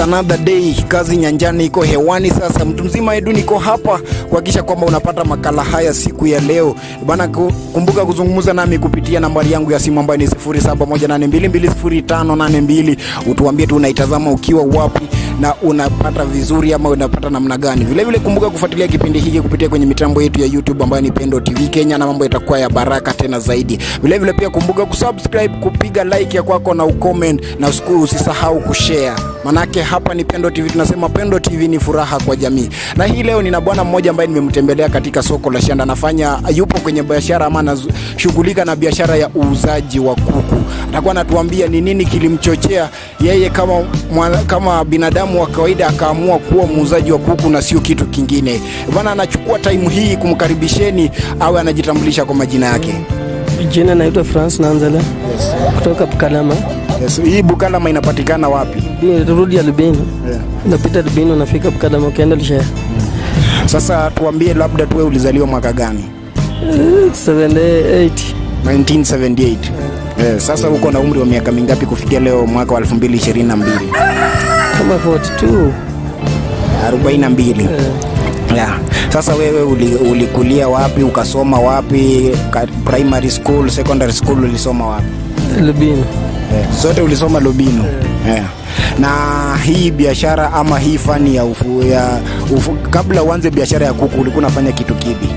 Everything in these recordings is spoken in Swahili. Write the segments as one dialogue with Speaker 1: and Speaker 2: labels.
Speaker 1: another day. Kazi nyanjani iko hewani sasa. Mtu mzima Edu niko hapa kuhakikisha kwamba unapata makala haya siku ya leo bana. ku- Kumbuka kuzungumza nami kupitia nambari yangu ya simu ambayo ni 0718220582. Utuambie tu unaitazama ukiwa wapi na unapata vizuri ama unapata namna gani. Vile vile kumbuka kufuatilia kipindi hiki kupitia kwenye mitambo yetu ya YouTube ambayo ni Pendo TV Kenya, na mambo itakuwa ya baraka tena zaidi. Vile vile pia kumbuka kusubscribe, kupiga like ya kwako na ucomment, na usiku- usisahau kushare, manake hapa ni Pendo TV, tunasema Pendo TV ni furaha kwa jamii. Na hii leo nina bwana mmoja ambaye nimemtembelea katika soko la Shanda, anafanya yupo kwenye biashara ama anashughulika na biashara ya uuzaji wa kuku. Atakuwa anatuambia ni nini kilimchochea yeye kama mwana, kama binadamu wa kawaida akaamua kuwa muuzaji wa kuku na sio kitu kingine. Bwana anachukua time hii kumkaribisheni awe anajitambulisha kwa majina yake.
Speaker 2: Jina naitwa France Nanzala kutoka Bukalama.
Speaker 1: Yes, hii Bukalama inapatikana wapi?
Speaker 2: Bi- Rudi ya Lubini, unapita Lubini unafika Bukalama ukienda Lushaya.
Speaker 1: Sasa tuambie, labda tuwe ulizaliwa mwaka gani?
Speaker 2: 78
Speaker 1: 1978. Eh, sasa uko na umri wa miaka mingapi kufikia leo mwaka wa 2022?
Speaker 2: kama 42
Speaker 1: 42. Yeah. Sasa wewe uli, ulikulia wapi? Ukasoma wapi? Ka, primary school, secondary school ulisoma wapi?
Speaker 2: Lubini.
Speaker 1: Eh, zote ulisoma Lubino. Yeah. Na hii biashara ama hii fani ya ufu, ya ufu, kabla uanze biashara ya kuku ulikuwa unafanya kitu kipi?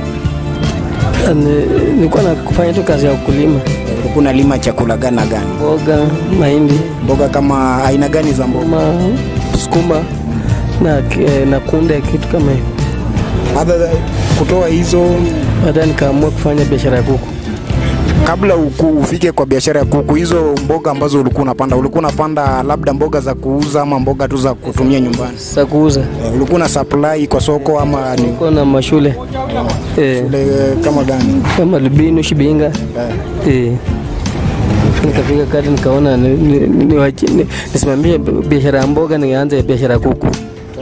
Speaker 2: Ni- Nilikuwa na kufanya tu kazi ya ukulima,
Speaker 1: Ulikuwa unalima chakula gani na gani?
Speaker 2: mboga, mahindi,
Speaker 1: Mboga kama aina gani za mboga?
Speaker 2: ma sukuma na, ki- na kunde, kitu kama hiyo.
Speaker 1: Other than- kutoa hizo
Speaker 2: Baadaye nikaamua kufanya biashara ya kuku.
Speaker 1: kabla uku, ufike kwa biashara ya kuku, hizo mboga ambazo ulikuwa unapanda, ulikuwa unapanda labda mboga za kuuza ama mboga tu za kutumia nyumbani?
Speaker 2: Sasa kuuza
Speaker 1: Eh, ulikuwa na supply kwa soko ama ni
Speaker 2: nilikuwa na mashule eh,
Speaker 1: ule kama gani?
Speaker 2: kama Lubini, Shibinga eh. Nikafika kati nikaona ni- ni- ni- niwachi- ni- nisimamie biashara ya mboga, nianze biashara ya kuku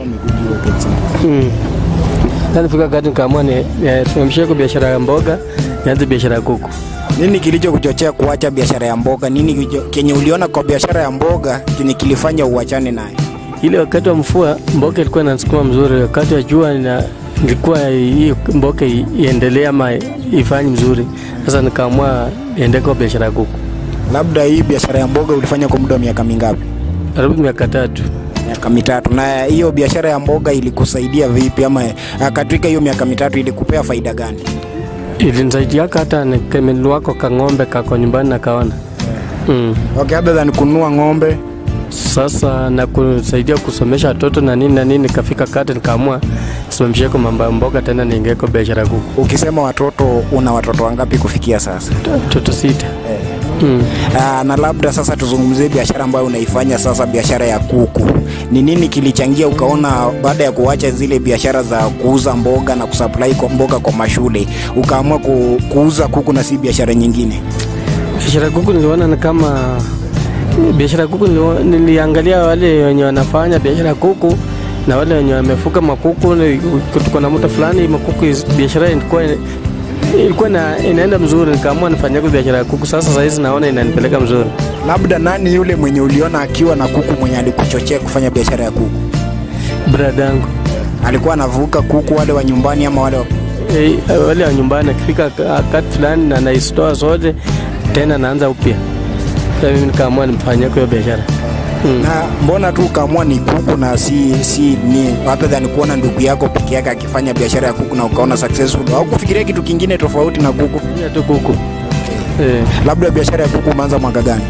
Speaker 2: mm. Sasa nifika kati nikaamua ni- nisimamishie kwa biashara ya mboga, nianze biashara ya kuku.
Speaker 1: Nini kilicho kuchochea kuacha biashara ya mboga? Nini kilicho- kenye uliona kwa biashara ya mboga kenye kilifanya uachane naye?
Speaker 2: Ile wakati wa mvua mboga ilikuwa inasukuma mzuri, wakati wa jua ina ilikuwa hii mboga i- iendelee ama ifanye mzuri. Sasa nikaamua niende kwa biashara ya kuku,
Speaker 1: Labda hii biashara ya mboga ulifanya kwa muda wa miaka mingapi?
Speaker 2: karibu miaka tatu.
Speaker 1: Miaka mitatu. Na hiyo biashara ya mboga ilikusaidia vipi, ama ah, katika hiyo miaka mitatu ilikupea faida gani?
Speaker 2: ilinisaidiaka hata nimenunua kwa kang'ombe kako nyumbani nakaona mm.
Speaker 1: Okay, other than kununua ng'ombe
Speaker 2: Sasa na kusaidia kusomesha watoto na nini na nini, nikafika kati nikaamua simamishie kwa mambo ya mboga tena niingie kwa biashara ya kuku.
Speaker 1: ukisema watoto, una watoto wangapi kufikia sasa?
Speaker 2: Watoto sita mm.
Speaker 1: Aa, na labda sasa tuzungumzie biashara ambayo unaifanya sasa, biashara ya kuku. Ni nini kilichangia ukaona baada ya kuacha zile biashara za kuuza mboga na kusupply kwa mboga kwa mashule ukaamua ku, kuuza kuku na si biashara nyingine?
Speaker 2: Biashara ya kuku niliona ni kama biashara ya kuku nilio- niliangalia wale wenye wanafanya biashara ya kuku na wale wenye wamefuga makuku. ni- Tuko na muda fulani makuku, is- biashara ilikuwa ilikuwa ina, inaenda mzuri, nikaamua nifanye biashara ya kuku. Sasa sahizi naona inanipeleka mzuri.
Speaker 1: Labda nani yule mwenye uliona akiwa na kuku mwenye alikuchochea kufanya biashara ya kuku?
Speaker 2: Brada yangu
Speaker 1: Alikuwa anavuka kuku wale wa nyumbani ama wale wa...
Speaker 2: Eh, wale wa nyumbani akifika wakati fulani na naisitoa zote tena naanza upya. Sasa mimi nikaamua nifanye hiyo biashara mm.
Speaker 1: na mbona tu ukaamua ni kuku na si si ni other than kuona ndugu yako peke yake akifanya biashara ya kuku na ukaona successful au kufikiria kitu kingine tofauti na kuku?
Speaker 2: Fanya tu kuku eh,
Speaker 1: Labda biashara ya kuku umeanza mwaka gani?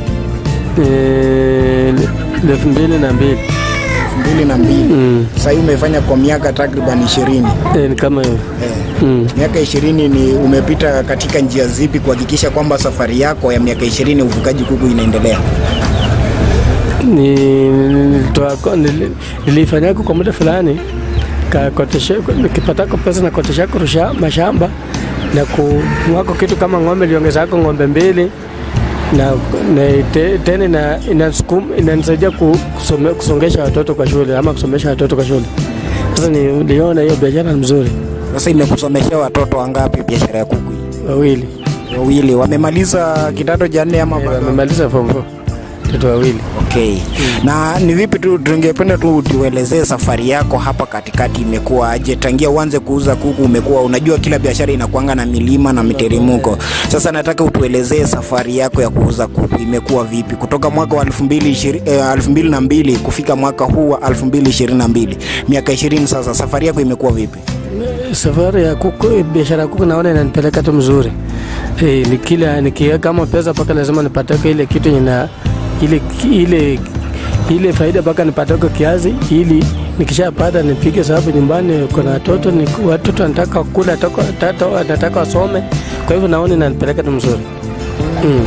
Speaker 2: eh, elfu mbili na mbili
Speaker 1: elfu mbili na mbili.
Speaker 2: mm.
Speaker 1: Sasa hii umefanya kwa miaka takriban ishirini.
Speaker 2: eh, ni kama hiyo
Speaker 1: Eh,
Speaker 2: mm.
Speaker 1: miaka ishirini ni umepita katika njia zipi kuhakikisha kwamba safari yako ya miaka ishirini ufugaji kuku inaendelea?
Speaker 2: ni nilitoa ko- nili- nilifanyako kwa muda fulani kakoteshe- nikipatako pesa na koteshako rusha mashamba na kumwako kitu kama ng'ombe liongezako ng'ombe mbili na, na te, tena ina, inasukum- inanisaidia ku- kusome, kusongesha watoto kwa shule ama kusomesha watoto kwa shule. Sasa niliona hiyo biashara ni mzuri.
Speaker 1: Sasa imekusomeshea watoto wangapi biashara ya kuku hii?
Speaker 2: Wawili
Speaker 1: Wawili. Wamemaliza kidato cha nne ama
Speaker 2: Eh,
Speaker 1: bado?
Speaker 2: wamemaliza form four. watoto wawili.
Speaker 1: Okay. Na ni vipi tu tungependa tu tuelezee safari yako hapa katikati imekuwa aje? Tangia uanze kuuza kuku umekuwa unajua kila biashara inakuanga na milima na miteremko. Sasa nataka utuelezee safari yako ya kuuza kuku imekuwa vipi kutoka mwaka wa 2020 eh, 2002 kufika mwaka huu wa 2022. Miaka 20 sasa safari yako imekuwa vipi?
Speaker 2: Safari ya kuku, biashara ya kuku naona inanipeleka tu mzuri. Eh, ni kila nikiweka kama pesa mpaka lazima nipatake ile kitu ina ile ile ile faida mpaka nipatake kiasi ili nikishapata nipige sababu nyumbani kuna watoto ni watoto wanataka kula toka tata wanataka wasome, kwa hivyo naona inanipeleka tu mzuri mm.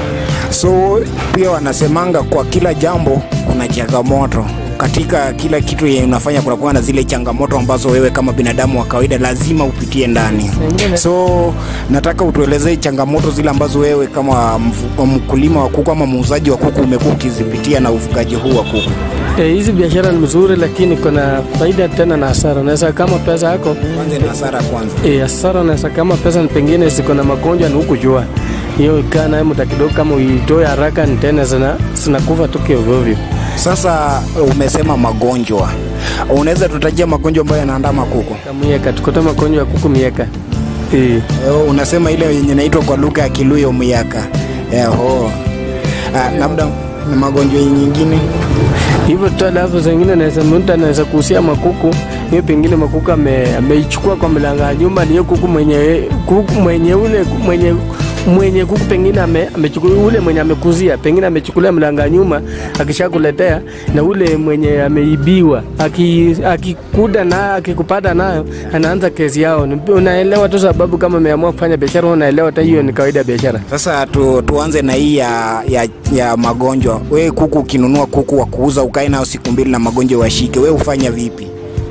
Speaker 1: So pia wanasemanga kwa kila jambo kuna changamoto katika kila kitu yenye unafanya kunakuwa na zile changamoto ambazo wewe kama binadamu wa kawaida lazima upitie ndani. So nataka utuelezee changamoto zile ambazo wewe kama mfu- mkulima wa kuku ama muuzaji wa kuku umekuwa ukizipitia na ufugaji huu wa kuku.
Speaker 2: Eh, hizi biashara ni mzuri, lakini kuna faida tena na hasara. Unaweza kama pesa yako
Speaker 1: Kwanza ni hasara kwanza.
Speaker 2: E, hasara unaweza kama pesa ni pengine ziko na magonjwa ni hukujua hiyo, ikaa naye muda kidogo, kama uitoe haraka ni tena zina zinakufa tu kiovyoovyo.
Speaker 1: Sasa umesema magonjwa, unaweza tutajia magonjwa ambayo yanaandama kuku?
Speaker 2: Kama mieka tukuta magonjwa ya kuku mieka e,
Speaker 1: Eh, unasema ile yenye inaitwa kwa lugha ya Kiluya myaka. Eho. Ah, labda na magonjwa nyingine
Speaker 2: hivyo tu. Alafu zingine naweza mtu anaweza kuhusia makuku hiyo, pengine makuku ame- ameichukua kwa mlango ya nyuma, niyo kuku mwenye kuku mwenye ule mwenye mwenye kuku pengine ame- amechukua ule mwenye amekuzia pengine amechukulia mlango ya nyuma akishakuletea, na ule mwenye ameibiwa aki- akikuda nayo akikupata nayo anaanza kesi yao. Ni- Unaelewa tu sababu kama ameamua kufanya biashara, unaelewa hata hiyo ni kawaida ya biashara.
Speaker 1: Sasa tu, tuanze na hii ya, ya, ya magonjwa. Wewe kuku ukinunua kuku wa kuuza ukae nao siku mbili na magonjwa washike, wewe hufanya vipi?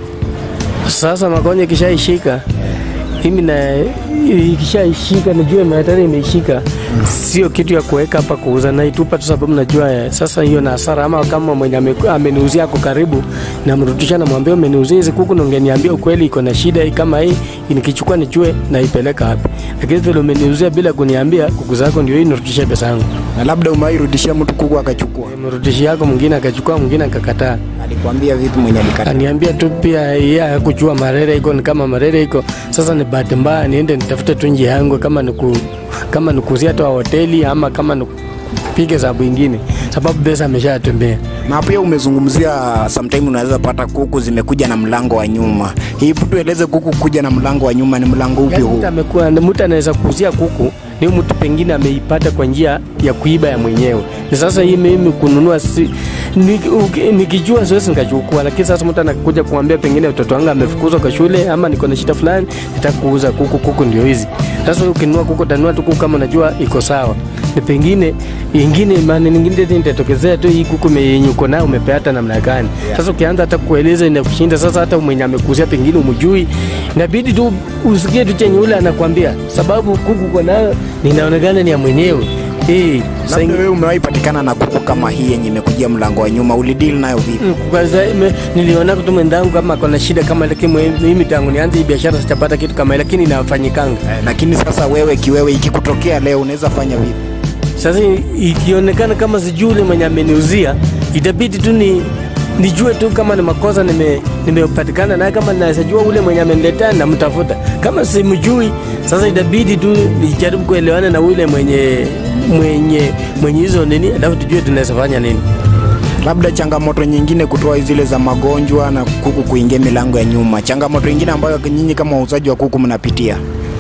Speaker 2: Sasa magonjwa ikishaishika mimi na ikishaishika najua hatari imeishika, sio kitu ya kuweka hapa kuuza, naitupa tu sababu najua eh, sasa hiyo na hasara. Ama kama mwenye ame- ameniuzia ako karibu, namrudisha namwambia, umeniuzia hizi kuku na ungeniambia ukweli iko na shida hii kama hii, nikichukua nijue naipeleka wapi. Lakini vile umeniuzia bila kuniambia, kuku zako ndio hii, nirudishe pesa yangu.
Speaker 1: Na labda umairudishia mtu kuku akachukua,
Speaker 2: Mrudishi yako mwingine akachukua, mwingine akakataa.
Speaker 1: alikwambia vipi mwenye alikata?
Speaker 2: Aniambia tu pia yeye hakujua malaria iko ni kama malaria iko. Sasa ni bahati mbaya niende nitafute tu njia yangu kama niku kama nikuzia tu hoteli ama kama nikupige sababu ingine, sababu pesa ameshatembea.
Speaker 1: Na pia umezungumzia sometime unaweza pata kuku zimekuja na mlango wa nyuma. Hii tueleze kuku kuja na mlango wa nyuma ni mlango upi
Speaker 2: Yaani
Speaker 1: huu?
Speaker 2: mtu amekuwa mtu anaweza kuuzia kuku ni mtu pengine ameipata kwa njia ya kuiba ya mwenyewe. Ni sasa hii mimi kununua si, ni- uki- nikijua siwezi nikachukua, lakini sasa mtu anakuja kumwambia pengine mtoto wangu amefukuzwa kwa shule ama niko na shida fulani, nataka kuuza kuku. Kuku ndio hizi sasa. Ukinunua kuku utanunua tu kuku kama unajua iko sawa, ni pengine ingine maana nyingine tena itatokezea tu hii kuku me- yenye uko nayo umepeata namna gani. Sasa ukianza hata kueleza inakushinda. Sasa hata mwenye amekuzia pengine umjui, inabidi tu usikie tu chenye ule anakwambia, sababu kuku uko nayo ninaonekana ni ya mwenyewe eh. sasa
Speaker 1: Labda wewe umewahi patikana na kuku kama hii yenye imekujia mlango wa nyuma, ulideal nayo vipi?
Speaker 2: Mm, kwanza ime- niliona tu mwenzangu kama kona shida kama lakini mwe- mimi tangu nianze hii biashara sijapata kitu kama hii, lakini inafanyikanga.
Speaker 1: Eh, Lakini sasa wewe kiwewe, ikikutokea leo unaweza fanya vipi?
Speaker 2: Sasa i- ikionekana kama sijui ule mwenye ameniuzia, itabidi tu ni nijue tu kama ni makosa nime nimepatikana naye, kama naweza jua ule mwenye ameniletea namtafuta. Kama simjui, sasa itabidi tu nijaribu kuelewana na ule mwenye mwenye mwenye hizo nini, alafu tujue tunaweza fanya nini.
Speaker 1: Labda changamoto nyingine kutoa zile za magonjwa na kuku kuingia milango ya nyuma, changamoto nyingine ambayo nyinyi kama wauzaji wa kuku mnapitia,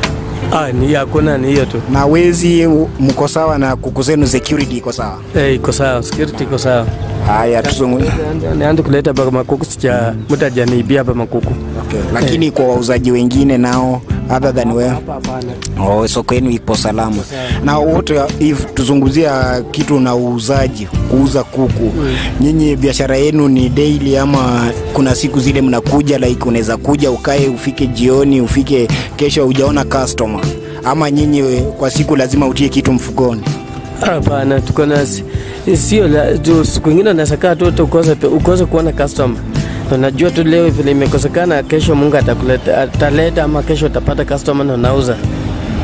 Speaker 2: Ah, ni hakuna, ni hiyo tu.
Speaker 1: na wezi mko sawa na kuku zenu, security iko sawa?
Speaker 2: Eh, iko sawa, security iko sawa.
Speaker 1: Haya, tuzungu
Speaker 2: Nianze kuleta hapa makuku, sija mtu hajaniibia hapa makuku.
Speaker 1: okay. Lakini kwa wauzaji wengine nao other than wewe
Speaker 2: Hapa hapana.
Speaker 1: Oh, soko yenu ipo salama. Na wote if tuzunguzia kitu na uuzaji, kuuza kuku. Nyinyi biashara yenu ni daily ama kuna siku zile mnakuja like unaweza kuja ukae ufike jioni ufike kesho hujaona customer ama nyinyi kwa siku lazima utie kitu mfukoni?
Speaker 2: Hapana, tuko na si- sio la- tu- siku ingine unaweza kaa tu hata ukose pe- ukose kuona customer. Unajua tu leo vile imekosekana, kesho Mungu atakuleta ataleta, ama kesho utapata customer na unauza.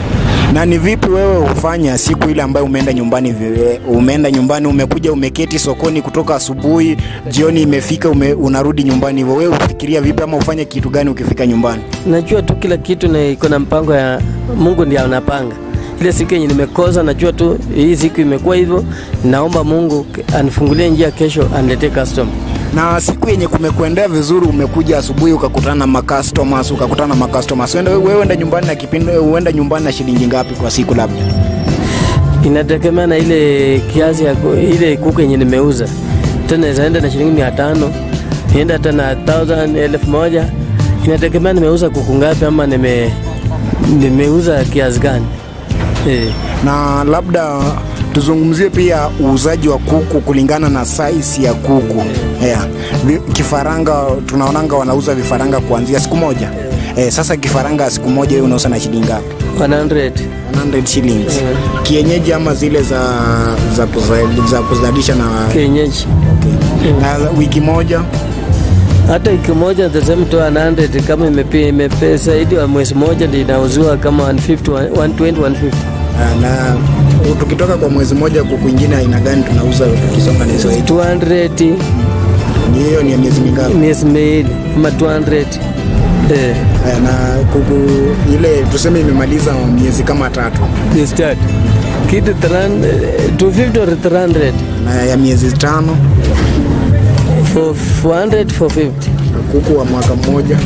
Speaker 1: Na ni vipi wewe hufanya siku ile ambayo umeenda nyumbani, vi- umeenda nyumbani, umekuja umeketi sokoni kutoka asubuhi, jioni imefika, ume, unarudi nyumbani hivyo, wewe ufikiria vipi ama ufanye kitu gani ukifika nyumbani?
Speaker 2: Najua tu kila kitu na iko na mpango ya Mungu ndiye anapanga. Ile siku yenye nimekosa, najua tu hii siku imekuwa hivyo. Naomba Mungu anifungulie njia, kesho aniletee customer.
Speaker 1: Na siku yenye kumekuendea vizuri, umekuja asubuhi ukakutana na macustomers, ukakutana na macustomers, wewe wewe enda nyumbani na kipindi, uenda nyumbani na shilingi ngapi kwa siku labda?
Speaker 2: Inategemea na ile kiasi ya ku- ile kuku yenye nimeuza. Tena naweza enda na shilingi mia tano nienda hata na thousand elfu moja inategemea nimeuza kuku ngapi ama nime nimeuza kiasi gani eh.
Speaker 1: na labda tuzungumzie pia uuzaji wa kuku kulingana na size ya kuku yeah. Vi- Kifaranga tunaonanga wanauza vifaranga kuanzia siku moja eh, sasa kifaranga siku moja hiyo unauza na shilingi ngapi?
Speaker 2: 100
Speaker 1: 100 shillings.
Speaker 2: Yeah.
Speaker 1: Kienyeji ama zile za za, kuza- za kuzalisha na,
Speaker 2: kienyeji
Speaker 1: na wiki moja
Speaker 2: hata wiki moja tasema tu 100 kama imepi- imepe zaidi wa mwezi moja ndio inauziwa kama 150 120 150
Speaker 1: Ah, na tukitoka kwa mwezi moja kuku ingine aina gani tunauza tukisonga na hizo
Speaker 2: 200
Speaker 1: Ni hiyo ni ya miezi mingapi?
Speaker 2: miezi miwili ama 200 eh.
Speaker 1: Eh, na kuku ile tuseme imemaliza miezi kama tatu
Speaker 2: ni start kitu 300 250 or 300
Speaker 1: na ya miezi tano
Speaker 2: for 400 for 50
Speaker 1: kuku wa mwaka mmoja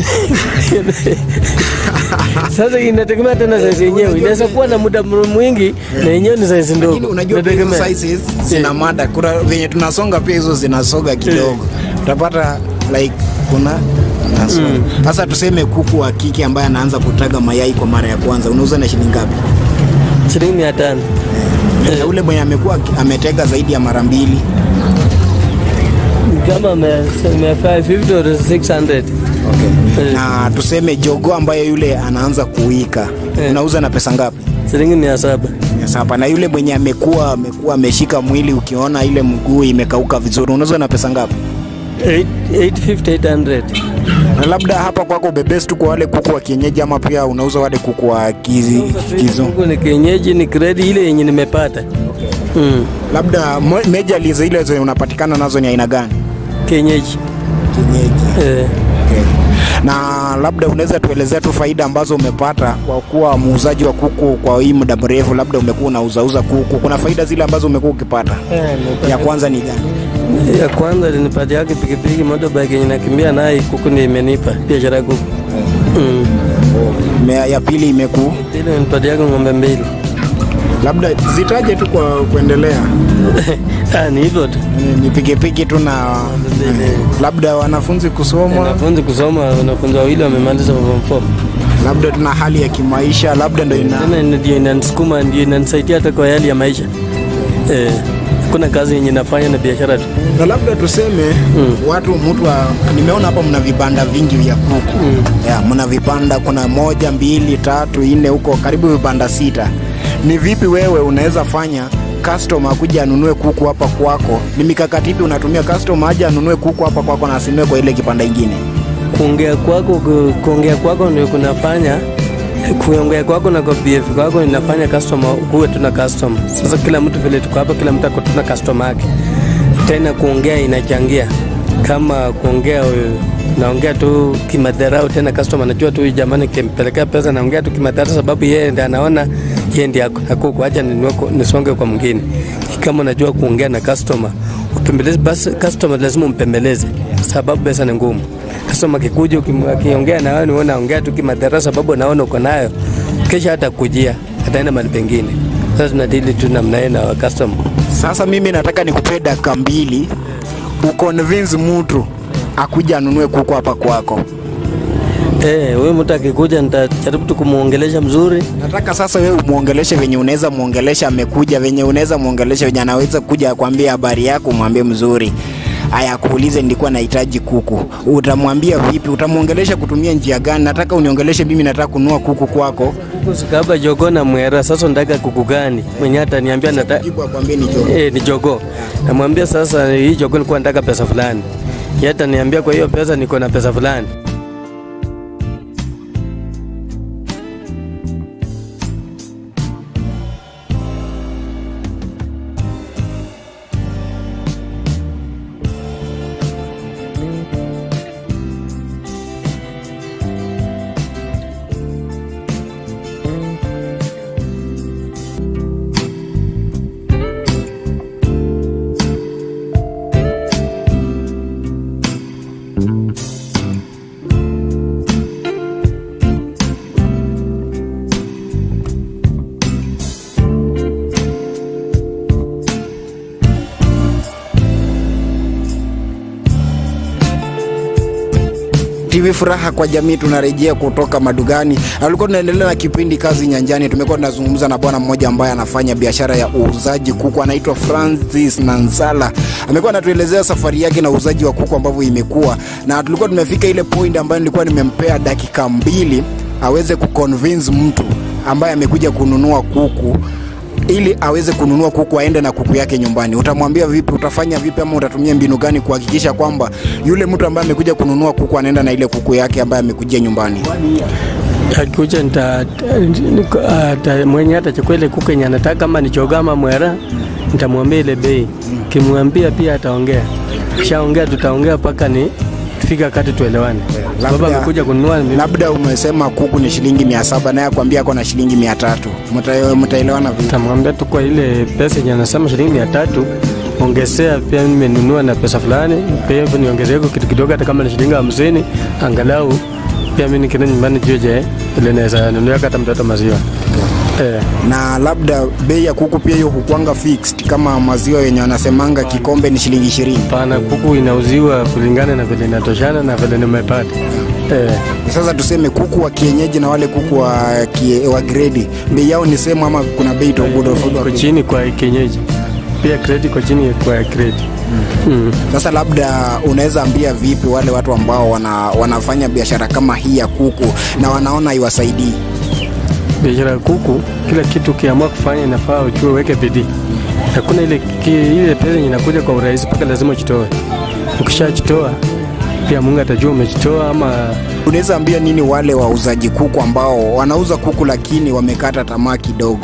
Speaker 2: sasa inategemea tena size yenyewe inaweza kuwa na muda mwingi na yenyewe ni size
Speaker 1: lakini
Speaker 2: ndogo
Speaker 1: unajua pia hizo
Speaker 2: Inategemea.
Speaker 1: sizes zina mada kuna venye tunasonga pia hizo zinasoga kidogo utapata like kuna naso- sasa tuseme kuku wa kike ambaye anaanza kutaga mayai kwa mara ya kwanza unauza na shilingi ngapi
Speaker 2: shilingi mia tano
Speaker 1: na ule mwenye amekuwa aki- ametega zaidi ya mara mbili
Speaker 2: kama me- me 550 or 600 Eh.
Speaker 1: na tuseme jogo ambaye yule anaanza kuwika
Speaker 2: Eh.
Speaker 1: unauza na pesa ngapi
Speaker 2: shilingi mia saba
Speaker 1: Mia saba na yule mwenye amekuwa amekuwa ameshika mwili ukiona ile mguu imekauka vizuri unauza na pesa ngapi
Speaker 2: 850 800
Speaker 1: na labda hapa kwako bebesi tu kwa wale kuku wa kienyeji ama pia unauza wale kuku wa kizi, kizo
Speaker 2: Huku ni kienyeji ni grade ile yenye nimepata mm.
Speaker 1: labda mo- majorly zile zenye unapatikana nazo ni aina gani
Speaker 2: kienyeji
Speaker 1: kienyeji
Speaker 2: eh.
Speaker 1: okay. na labda unaweza tuelezea tu faida ambazo umepata kwa kuwa muuzaji wa kuku kwa hii muda mrefu labda umekuwa unauzauza kuku kuna faida zile ambazo umekuwa ukipata ya kwanza ni gani
Speaker 2: ya kwanza ilinipatia yake pikipiki motorbike yenye nakimbia naye kuku ndio imenipa biashara ya kuku mm.
Speaker 1: Me- ya pili imeku
Speaker 2: ile ilinipatia yake ng'ombe mbili
Speaker 1: labda zitaje tu kwa kuendelea
Speaker 2: ah, ni hivyo tu
Speaker 1: Ni- ni pikipiki tu na
Speaker 2: Mbili.
Speaker 1: labda wanafunzi kusoma
Speaker 2: wanafunzi kusoma wanafunzi wawili wamemaliza form 4
Speaker 1: labda tuna hali ya kimaisha labda ndo ina
Speaker 2: tena ndio inanisukuma ndio inanisaidia hata kwa hali ya maisha eh, kuna kazi yenye nafanya na biashara tu
Speaker 1: na labda tuseme
Speaker 2: Mm.
Speaker 1: watu mtu wa, nimeona hapa mna vibanda vingi vya kuku
Speaker 2: Mm.
Speaker 1: ya, mna vibanda kuna moja mbili tatu nne huko karibu vibanda sita ni vipi wewe unaweza fanya customer kuja anunue kuku hapa kwako ni mikakati ipi unatumia customer aje anunue kuku hapa kwako na asinunue kwa ile kipanda ingine
Speaker 2: kuongea kwako ku- kuongea kwako ndio kunafanya kuongea kwako na kwa BF kwako inafanya customer kuwe tuna customer. Sasa kila mtu vile tuko hapa, kila mtu ako tuna customer yake. Tena kuongea inachangia, kama kuongea wewe, naongea tu kimadharau, tena customer anajua tu huyu jamani, kimpelekea pesa naongea tu kimadharau, sababu yeye ndiye anaona yeye ndiye ako na kuku, acha ninunue ku- nisonge kwa mwingine. Kama unajua kuongea na customer upembeleze, basi customer lazima umpembeleze, sababu pesa ni ngumu. Customer akikuja ukim- akiongea na wewe, ni wewe unaongea tu kimadharau, sababu anaona uko nayo, kesha hata kujia ataenda mahali pengine. Sasa tunadili tu namna hiyo na wa customer.
Speaker 1: sasa mimi nataka nikupee dakika mbili uconvince mtu akuja anunue kuku hapa kwako
Speaker 2: Eh, huyu mtu akikuja nitajaribu tu kumuongelesha mzuri.
Speaker 1: nataka sasa wewe umwongeleshe venye unaweza mwongelesha amekuja venye unaweza mwongelesha venye anaweza kuja akwambia habari yako umwambie mzuri aya akuulize nilikuwa nahitaji kuku utamwambia vipi utamwongelesha kutumia njia gani nataka uniongeleshe mimi nataka kununua kuku kwako
Speaker 2: Kuku sikaba jogo na mwera. Sasa nataka kuku gani? Mwenye ataniambia nataka
Speaker 1: jibu akwambie ni jogo
Speaker 2: eh, ni jogo. Namwambia sasa hii jogo nilikuwa nataka pesa fulani. Yeye ataniambia kwa hiyo pesa niko na pesa fulani.
Speaker 1: TV Furaha kwa Jamii, tunarejea kutoka madugani. Alikuwa tunaendelea na kipindi Kazi Nyanjani. Tumekuwa tunazungumza na bwana mmoja ambaye anafanya biashara ya uuzaji kuku, anaitwa Francis Nansala. Amekuwa anatuelezea safari yake na uuzaji wa kuku ambavyo imekuwa, na tulikuwa tumefika ile point ambayo nilikuwa nimempea dakika mbili aweze kuconvince mtu ambaye amekuja kununua kuku ili aweze kununua kuku aende na kuku yake nyumbani. Utamwambia vipi? Utafanya vipi? Ama utatumia mbinu gani kuhakikisha kwamba yule mtu ambaye amekuja kununua kuku anaenda na ile kuku yake ambaye amekujia nyumbani?
Speaker 2: akikuja nita, niko- ata- mwenye atachukua ile kuku yenye anataka, kama ni choga ama mwera, nitamwambia ile bei. Kimwambia pia ataongea, kishaongea tutaongea mpaka ni tufika wakati tuelewane, sababu
Speaker 1: Labda-
Speaker 2: amekuja kununua mimi-
Speaker 1: Labda umesema kuku ni shilingi mia saba naye akwambia ako na shilingi mia tatu Mta- mtaelewana vipi?
Speaker 2: tamwambia tu kwa ile pesa yenye anasema shilingi mia tatu ongezea pia nimenunua na pesa fulani, pia hivyo niongezeko kitu kidogo, hata kama ni shilingi hamsini angalau pia mimi nikienda nyumbani juje ile naweza nunua hata mtoto maziwa eh.
Speaker 1: na labda bei ya kuku pia hiyo hukwanga fixed kama maziwa yenye wanasemanga kikombe ni shilingi ishirini.
Speaker 2: Pana kuku inauziwa kulingana na vile inatoshana na vile nimepata eh.
Speaker 1: Sasa tuseme kuku wa kienyeji na wale kuku wa, kie, wa gredi bei yao ni sehemu ama kuna bei tofauti
Speaker 2: Iko
Speaker 1: tofauti?
Speaker 2: chini kwa kienyeji pia kredi iko chini kwa kredi mm.
Speaker 1: Sasa labda unaweza ambia vipi wale watu ambao wana, wanafanya biashara kama hii ya kuku na wanaona iwasaidii?
Speaker 2: biashara ya kuku, kila kitu ukiamua kufanya inafaa ujue uweke bidii. Hakuna ile, ki- ile pesa yenye inakuja kwa urahisi, mpaka lazima ujitoe. Ukishajitoa pia Mungu atajua umejitoa ama
Speaker 1: Unaweza ambia nini wale wauzaji kuku ambao wanauza kuku lakini wamekata tamaa kidogo?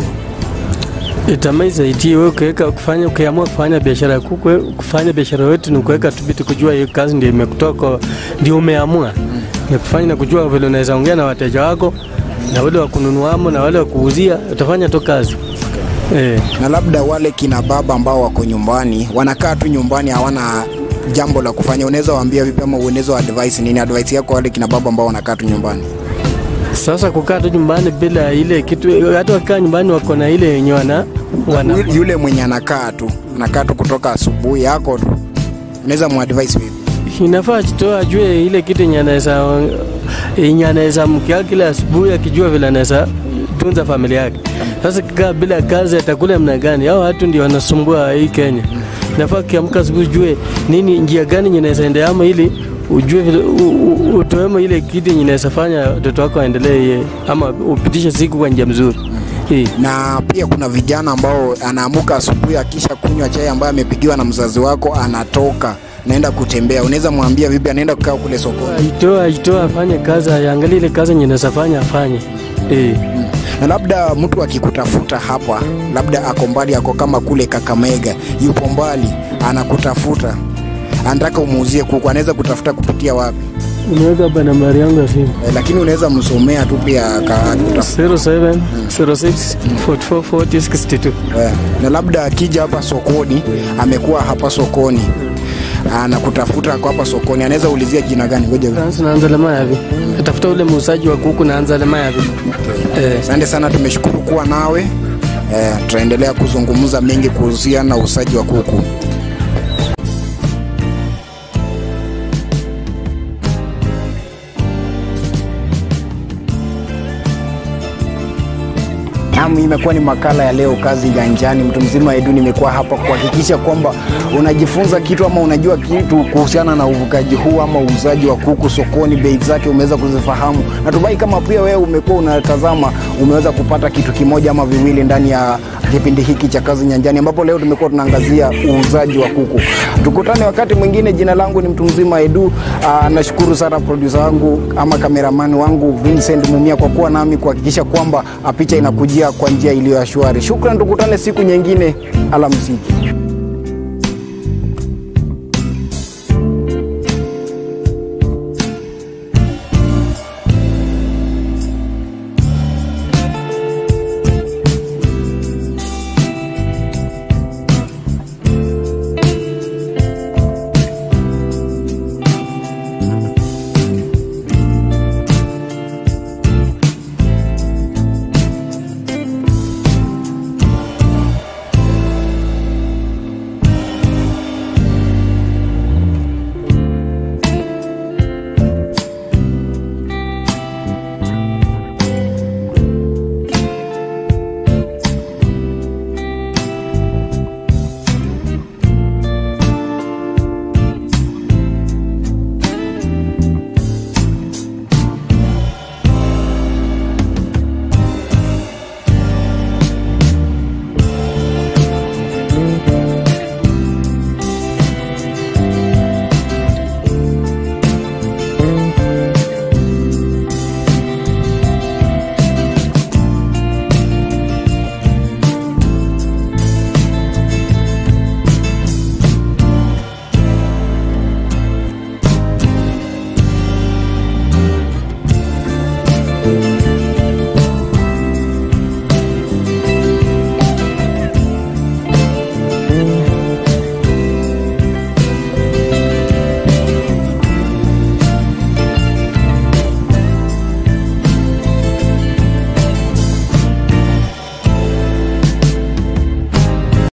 Speaker 2: itamai zaidi wewe ukiweka kufanya ukiamua kufanya biashara ya kuku, wewe kufanya biashara yote ni kuweka tu bidii, kujua hiyo kazi ndio imekutoka, ndio umeamua ni kufanya na kujua vile unaweza ongea na wateja wako na wale wa kununuamo na wale wa kuuzia, utafanya tu kazi eh.
Speaker 1: Na labda wale kina baba ambao wako nyumbani wanakaa tu nyumbani hawana jambo la kufanya, unaweza waambia vipi ama unaweza wa advice nini? Advice yako wale kina baba ambao wanakaa tu nyumbani?
Speaker 2: Sasa kukaa tu nyumbani bila ile kitu, hata wakikaa nyumbani wako na ile yenye wana wana
Speaker 1: Yu- Yule mwenye anakaa tu anakaa tu kutoka asubuhi yako tu, unaweza muadvise vipi?
Speaker 2: inafaa jitoa ajue ile kitu yenye anaweza yenye anaweza mkia kila asubuhi akijua vile anaweza tunza familia yake. Sasa kikaa bila kazi atakula mna gani? Hao watu ndio wanasumbua hii Kenya. Inafaa kiamka asubuhi ujue nini njia gani yenye naweza endea ama ili ujue vile u- u- utoemo ile kitu yenye inaweza fanya watoto wako waendelee ama upitishe siku kwa njia mzuri. Hii.
Speaker 1: na pia kuna vijana ambao anaamuka asubuhi akisha kunywa chai ambayo amepigiwa na mzazi wako anatoka naenda kutembea unaweza mwambia vipi anaenda kukaa kule sokoni
Speaker 2: Ajitoa, ajitoa afanye kazi, aangalie ile kazi yenye anaweza fanya afanye. Eh.
Speaker 1: na labda mtu akikutafuta hapa labda ako mbali ako kama kule kakamega yupo mbali anakutafuta anataka umuuzie kuku anaweza kutafuta kupitia wapi
Speaker 2: Unaweka hapa nambari yangu ya simu.
Speaker 1: e, lakini unaweza msomea tu pia akakutafuta
Speaker 2: 07 06 44 40 62.
Speaker 1: Eh, na labda akija hapa sokoni amekuwa hapa sokoni anakutafuta kwa hapa sokoni anaweza ulizia jina gani ngoja
Speaker 2: Francis naanza lema yavi. Tafuta ule muuzaji wa kuku naanza lema yavi. Eh,
Speaker 1: asante sana tumeshukuru kuwa nawe eh, tutaendelea kuzungumza mengi kuhusiana na uuzaji wa kuku Naam, imekuwa ni makala ya leo kazi ganjani. Mtu mzima Edu, nimekuwa hapa kuhakikisha kwamba unajifunza kitu ama unajua kitu kuhusiana na uvukaji huu ama uuzaji wa kuku sokoni, bei zake umeweza kuzifahamu. Natumai kama pia wewe umekuwa unatazama, umeweza kupata kitu kimoja ama viwili ndani ya kipindi hiki cha kazi nyanjani, ambapo leo tumekuwa tunaangazia uuzaji wa kuku. Tukutane wakati mwingine. Jina langu ni mtu mzima Edu. Aa, nashukuru sana produsa wangu ama kameramani wangu Vincent Mumia kwa kuwa nami kuhakikisha kwamba ah, picha inakujia kwa njia iliyo ya shwari. Shukran, tukutane siku nyingine. Alamsiki.